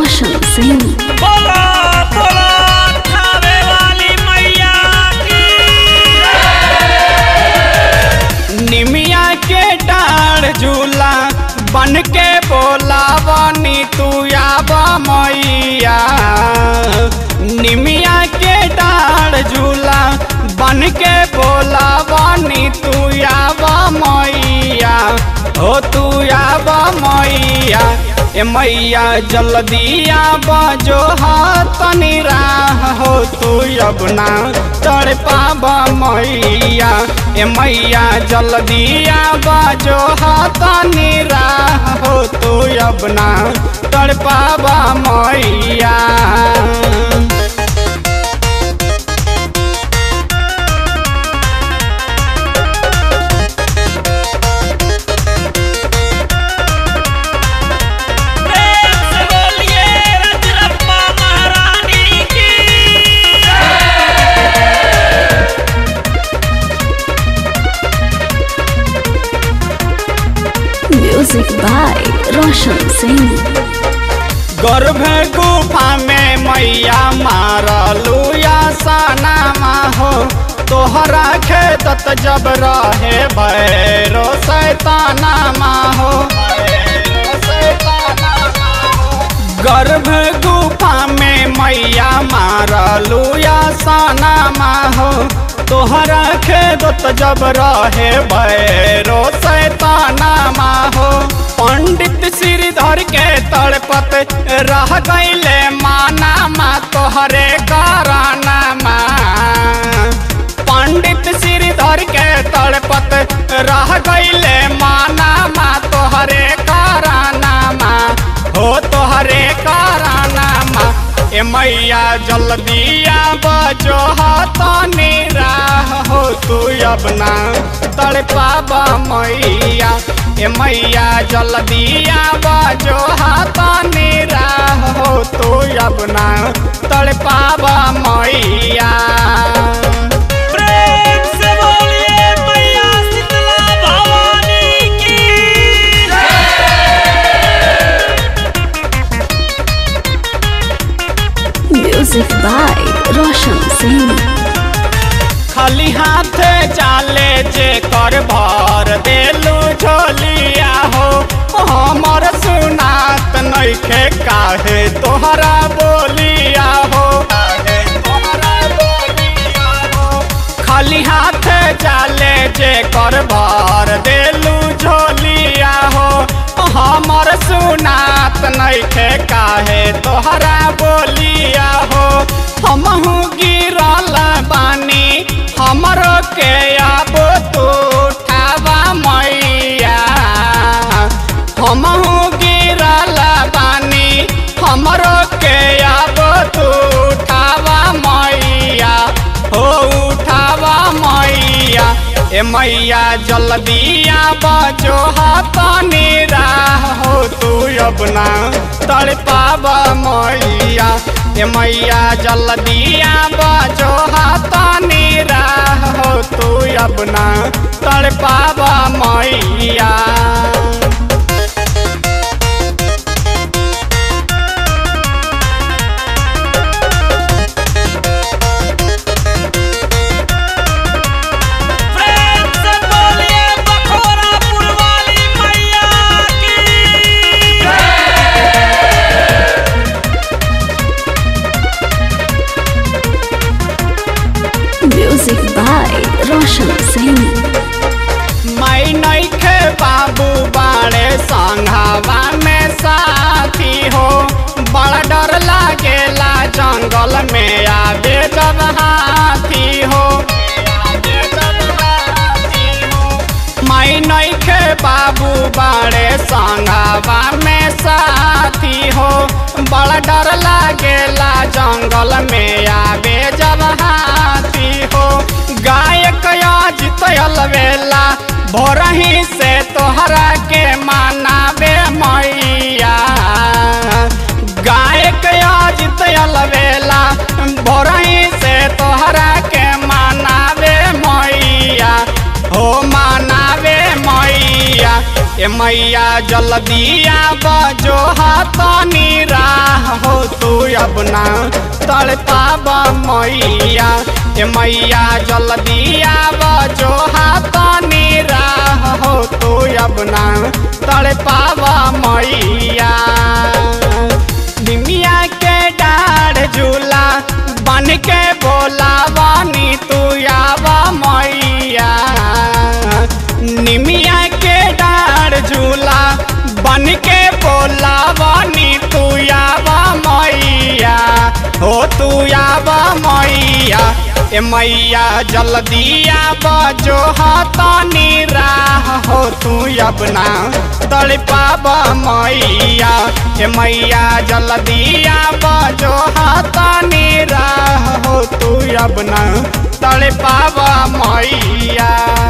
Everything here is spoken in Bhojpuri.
रोशन सिंह बोलो बोलो खावे वाली मैया की निमिया के डार झूला बन के बोलावनी तू आब मैया निमिया के डार झूला बन के बोलावनी तू आब मैया हो तू आब मैया ए मैया जल्दी आब जो तनी राह हो तू अब ना चढ़ पाब मैया ए मैया जल्दी आब जो तनी राह हो तू अब ना चढ़ पाब मैया प्रेम से बोलिए रजरप्पा महारानी की म्यूजिक बाय रोशन सिंह गर्भ गुफा में मैया मारलू या सनामा हो तोहरा खेतत जब रहे भैरो सैतानामा हो गर्भ गुफा में मैया मारलू या सनामा हो तोहरा खेदत जब रहे भैरो सैतानामा हो पंडित श्रीधर के तड़पत रह गईले माना मा तोहरे करानामा पंडित श्रीधर के तड़पत रह गईले माना मा तोहरे करानामा हो तोहरे करानामा ए मैया जल्दी आब जो तनी राह हो तू अब ना तड़पाब मैया ए मैया जल्दी आब जो तनी राह हो तू अब ना तड़पाब मैया प्रेम से बोलिए मैया शीतला भवानी की म्यूजिक बाय रोशन सिंह खाली हाथ चाले जे कर भर देलू झोलिया हो हमर सुनात नइखे काहे तोहरा बोलिया हो खाली हाथ चाले जे कर भर देलू झोलिया हो हमर सुनात नइखे काहे तोहरा बोलिया हो हमहू गिरल बानी हमरो के अब तू उठावा मैया हमहू गिरल बानी हमरो के अब तू उठावा मैया हो उठावा मैया ए मैया जल्दी आब जो तनी राह हो तू अब ना तड़पाब मैया ए मैया जल्दी आब जो तनी राह हो तू अब ना तड़पाब मैया प्रेम से बोलिए बखोरापुर वाली मैया की म्यूजिक बाय रोशन सिंह मैं नइखे बाबू बाड़े संघावा में साथी हो बड़ा डर लागेला जंगल में आवे जब हाथी हो मैं नइखे बाबू बाड़े संघावा में साथी हो बड़ा डर लागेला जंगल में आवे जब हाथी हो गायक अजित अलवेला भोरही से तोहरा के मानावे मैया गायक अजित अलवेला भोरही से तोहरा के मानावे मैया हो मानावे मैया ए मैया जल्दी आब जो तनी राह हो ना तड़ पाब मैया ए मैया जल्दी आब जो हाथनी राह हो तू अब ना तड़ पाब मैया निमिया के डाढ़ झूला बन के बोला बानी तू आब मैया निमिया के डाढ़ झूला बन के बोला बानी तू आब मैया हो तू आब मैया ए मैया जल्दी आब जो हाथनी राह हो तू अपना तड़ पाब मैया ए मैया जल्दी आब जो हाथनी राह हो तू अपना तड़ पाब मैया